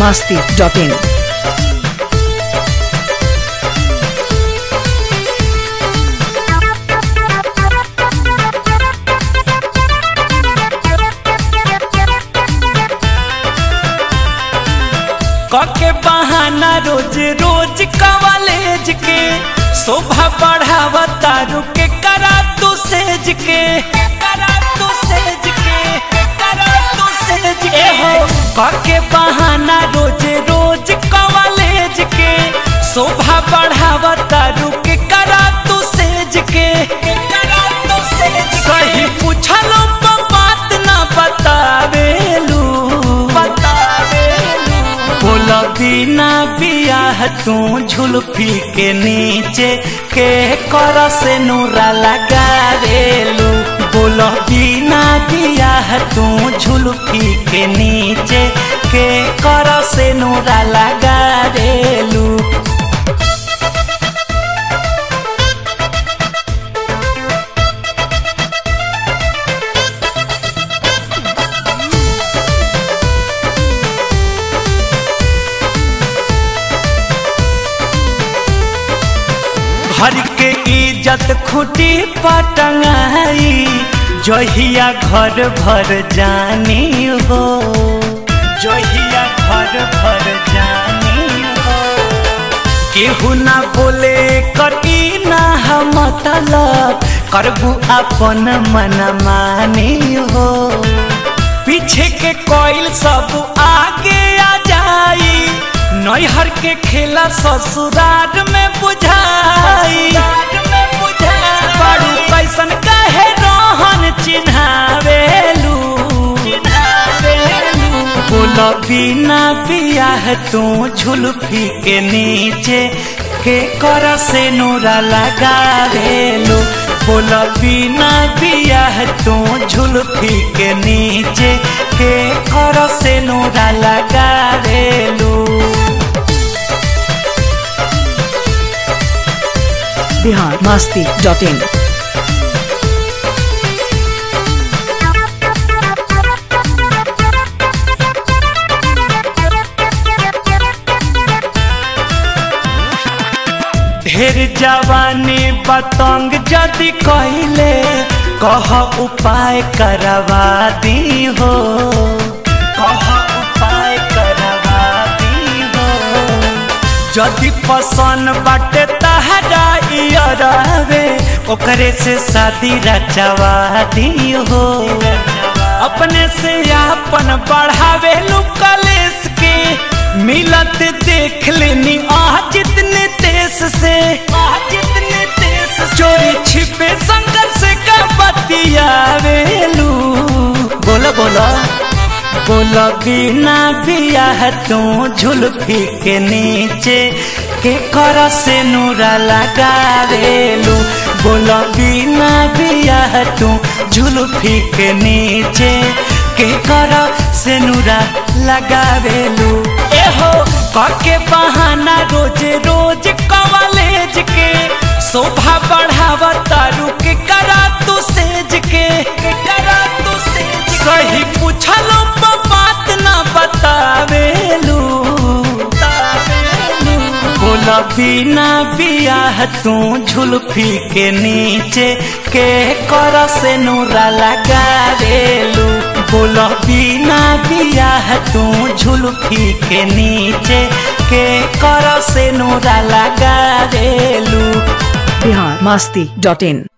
masti.in. कके बहाना रोज रोज college के शोभा बढ़ावा तारू के करा तू सेज के करा तू सेज के करा तू सेज के हो कके बहाना रोज रोज कॉलेज के शोभा बढ़ावा तारू के करा तू सेज के करा तू सेज सही पूछलो पर बात ना बतावेलू बतावेलू बोला बिना बियाह तू झुलफी के नीचे के कर से नूरा लगा रेलू बोला बिना बियाह तू झुलफी के नीचे के कर से नूरा लगा रेलू घर के इज्जत खुटी पटंगाई जहिया घर भर जानी हो जहिया घर भर जानी हो केहू ना बोले करी ना हम मतलब करबू अपन मन मानी हो पीछे के कोयल सब आगे आ जाई नैहर के खेला ससुरार में बुझाई बड़ू कैसन कहे रोहन चिन्हावेलू बोला बिना बियाह तू झुलफी के नीचे के कर से नूरा लगावेलू बोला बिना बियाह तू झुलफी के नीचे के कर से नूरा लगावेलू Bihar masti.in. ढेर जवानी बतंग जदि कहले कह उपाय करवा दी हो कह उपाय करवा दी हो जदि पसंद बाटे तहरा इयरवे ओकरे से शादी रचवा दी हो अपने से आपन बढ़ावे कलेस के मिलत देख लेनी आ जितने देश से आ जितने देश चोरी छिपे संघर्ष से का बतियावेलू बोला बोला बोला बिना बियाह तू झुलफी के नीचे के कर से नूरा लगावेलू बोला बिना बियाह तू झुलफी के नीचे के कर से नूरा लगावेलू एहो कके बहाना रोज रोज कॉलेज के शोभा बढ़ावा तारू के करा तू सेज के के करा तू सेज सही पूछलो पर बात ना बतावेलू बोला बिना बियाह तू झुलफी के नीचे के कर से नूरा लगावेलू बोला बिना बियाह तू झुलफी के नीचे के कर से नूरा लगावेलू Bihar masti.in.